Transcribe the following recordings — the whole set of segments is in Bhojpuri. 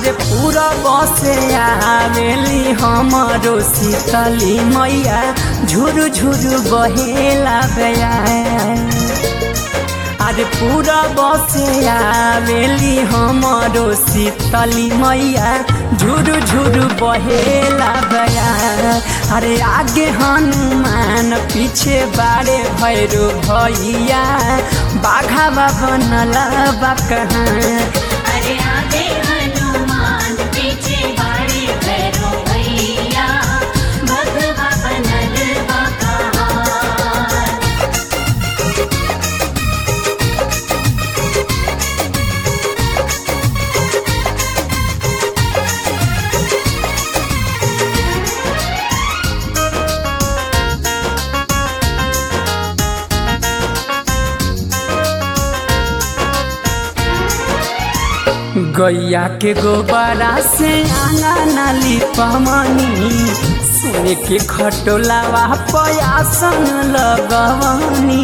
अरे पूरा बसे आवेली हमरो शीतली मैया झुरु झुरु बहेला बया अरे पूरा बसे आवेली हमरो शीतली मैया झुरु झुरु बहेला बया अरे आगे हनुमान पीछे बारे भैरो भैया बाघा बनला बा कहाँ अरे आगे हनुमान पीछे बड़े भैरो भैया भगवा बनल बकार गैया के गोबरा से आना नाली पमनी सुन के खटोलावा पयासन लगवनी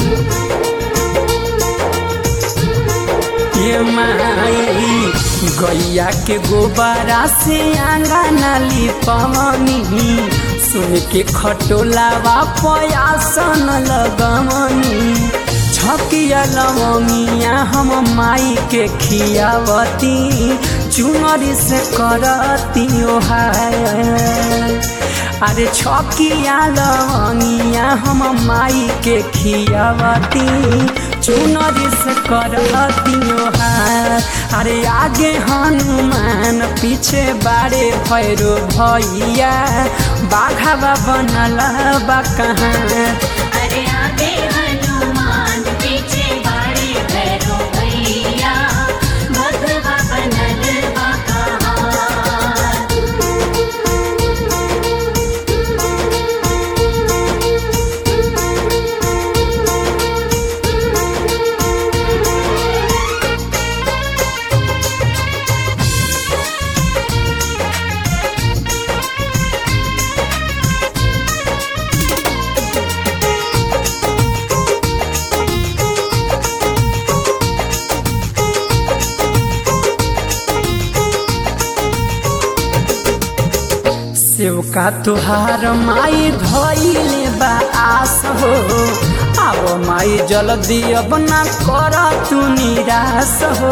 ये माई गैया के गोबरा से आंगा नाली पवनी सुन के खटोलावा पयासन लगवनी छकिया लवंगिया हम माई के खियावती चुनरी से करती ओहाय अरे छकिया लवंगिया हम माई के खियावती चुनरी से करती ओहाय अरे आगे हनुमान पीछे बारे भैरो भैया बाघावा बनल बा कहाँ अरे आगे हनुमान पीछे बड़े भैरो भैया भगवा बनल बकार सेवका तुहार माई धैले बा आस हो अब माई जल्दी अब ना कर तू निराश हो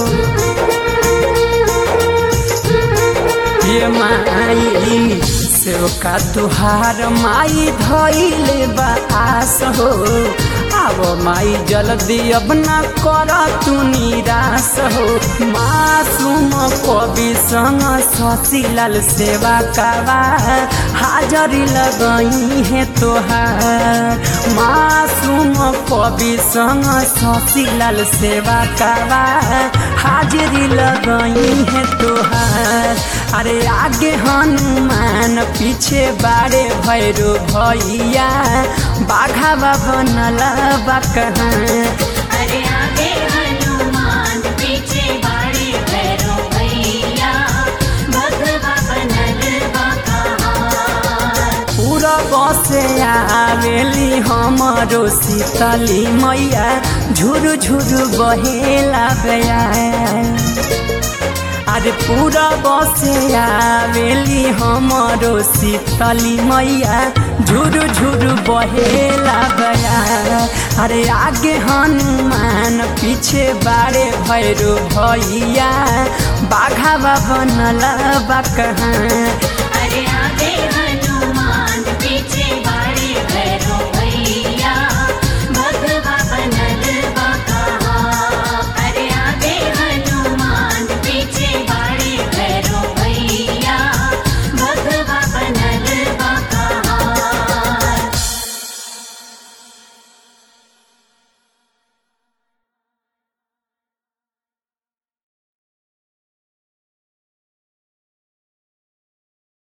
ये माई सेवका तुहार माई धैले बा आस हो अब माई जल्दी अब ना कर तू निराश हो मासूम कवि संग शशिलाल सेवा कावा हाजरी लगई है तोहार मासूम कवि संग शशिलाल सेवा कावा हाजरी लगई है तोहार अरे आगे हनुमान पीछे बारे भैरो भैया बाघावा बनल बा कहाँ अरे आगे हनुमान पीछे बड़े भैरो भैया भगवा बनल बकार पूरा बसे आवेली हमरो शीतली मैया झुरु झुरु बहेला बया अरे पूरा बसे आवेली हमरो शीतली मैया झुरु झुरु बहेला बया अरे आगे हनुमान पीछे बारे भैरो भैया बाघावा बनल बा कहाँ अरे आगे हनुमान